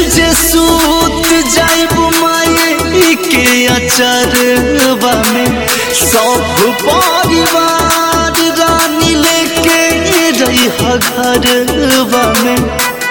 जे सूत जाइब माई के अचरवा में सब परिवार रानी लेके रही घरवा में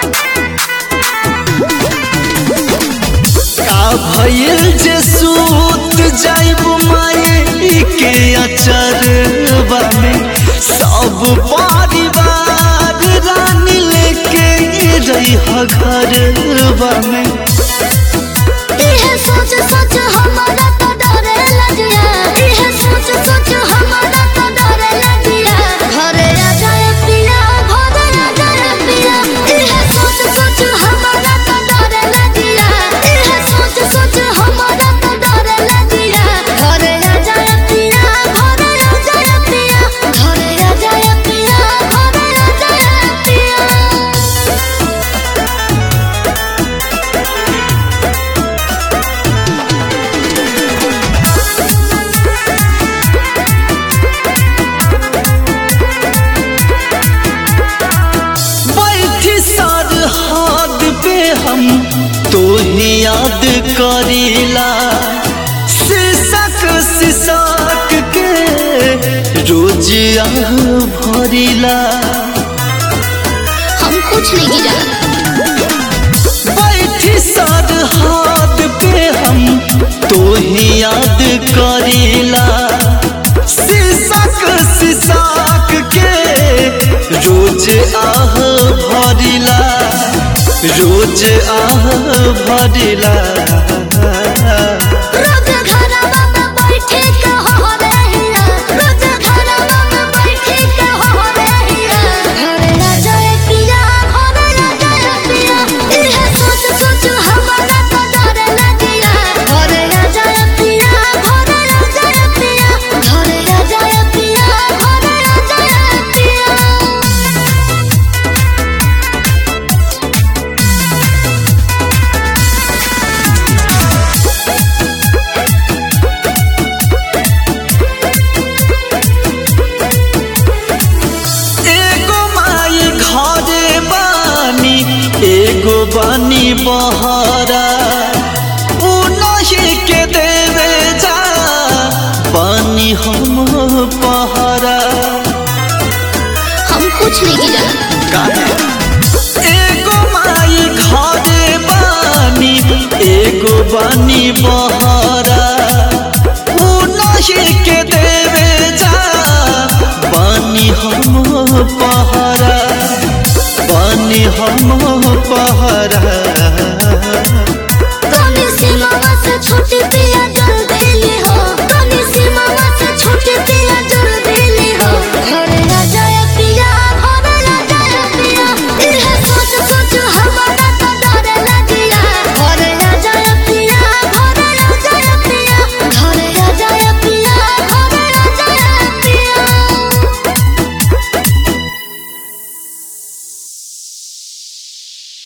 का भइल जे सूत जाइब माई के अचरवा में सब परिवार रानी लेके रही घरवा में इहे सोच सोच हमारा तो डरे लगिया इहे सोच सोच हमारा तो डरे लगिया घरे आ जाए पिया घरे आ जाए पिया इहे सोच सोच हमारा तो डरे लगिया इहे सोच सोच हमारा तो डरे लगिया घरे आ जाए पिया घरे आ जाए पिया घरे आ जाए पिया घरे आ जाए पिया बैठी सर हाथ पे हम तो ही याद करीला शीशक शीशक के रोज आह भरीला हम कुछ नहीं जाना बैठी सर हाथ पे हम तो ही याद करीला शीशक शीशक के रोज आह भरिला रोज आह भरिला रोज घरवा में बैठे के हो रहिया रोज घरवा में बैठे के हो रहिया घरे आ जाए पिया घरे आ जाए पिया इहे सोच सोच हमारा तो डर लगिया घरे आ जाए पिया घरे आ जाए पिया घरे आ जाए पिया घरे आ जाए पिया एगो माई घरे बानी एगो बानी बहरा उ नहीं के देवे जा बानी हम पहरा हम कुछ नहीं जाना एगो माई घरे बानी एगो बानी बहरा